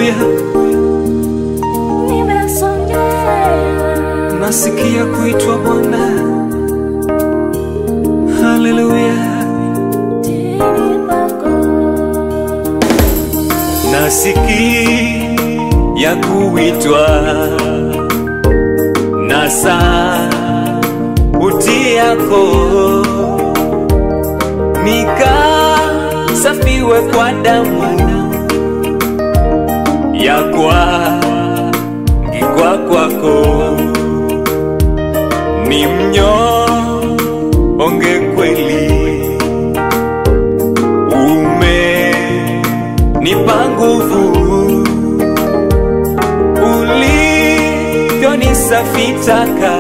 haleluya, nimesongea nasikia kuitwa Bwana, haleluya, chini pako nasikia kuitwa na sauti yako nikasafiwe kwa damu ya kwangikwa kwako ni mnyonge kweli umenipa nguvu ulivyonisafitaka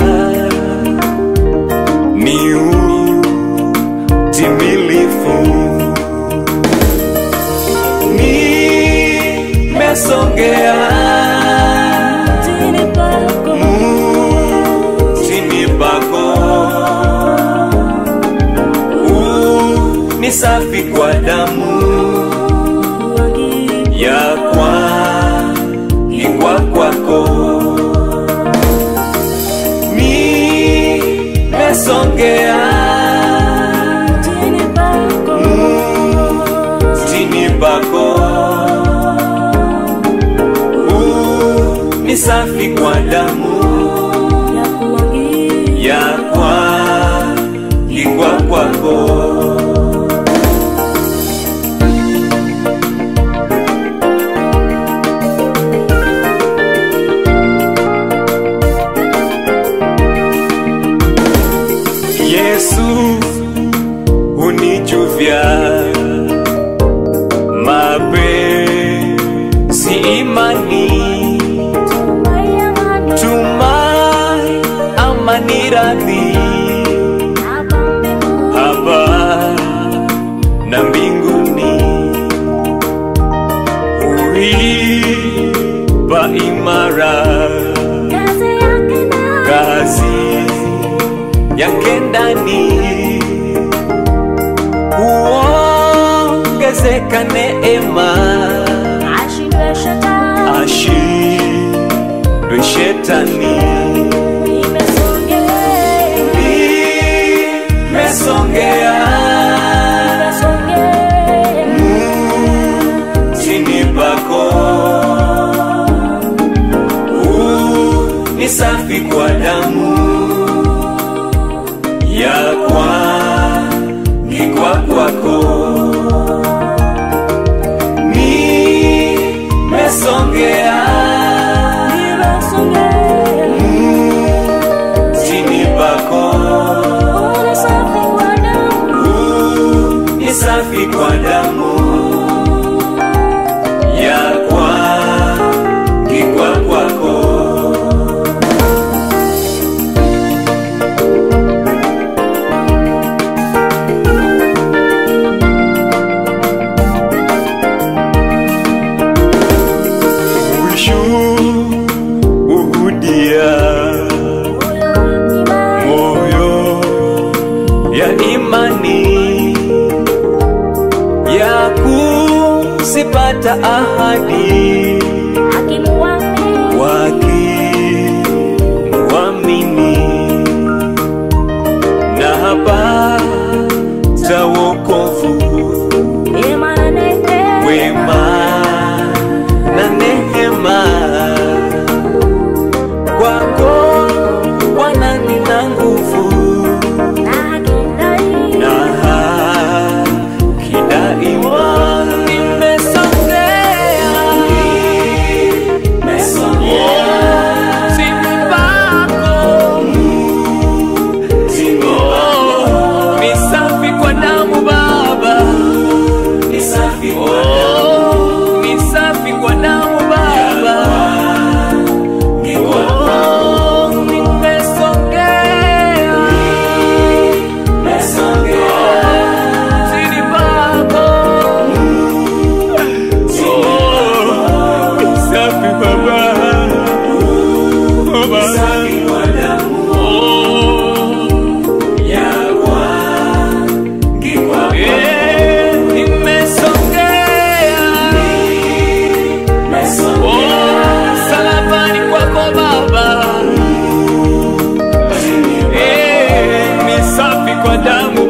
ni utimilifu nimesongea chini pako chini pako ni safi kwa damu ya kwangikwa kwako nimesongea chini pako chini pako ni safi kwa damu ya kumwagia ya kwangikwa kwako Yesu unijuvya mapenzi imani Maya mani tumai amani radhi hapa mbinguni hapa na mbinguni uipa imara kazi yake na kazi yake ndani huongezeka neema ashindwe shetani ashindwe shetani nimesongea nimesongea nimesongea chini pako ni safi kwa damu ya kwangikwa kwako nimesongea nimesongea chini pako Ule safi kwa damu ni safi kwa damu ya kwangikwa kwako ushuhudia moyo ya imani ya kusipata ahadi akimuamini wakimwamini na hapata wokovu Ema na neema wema na neema kwako wanani na nguvu na haki ndani na haki daima nimesongea kwa damu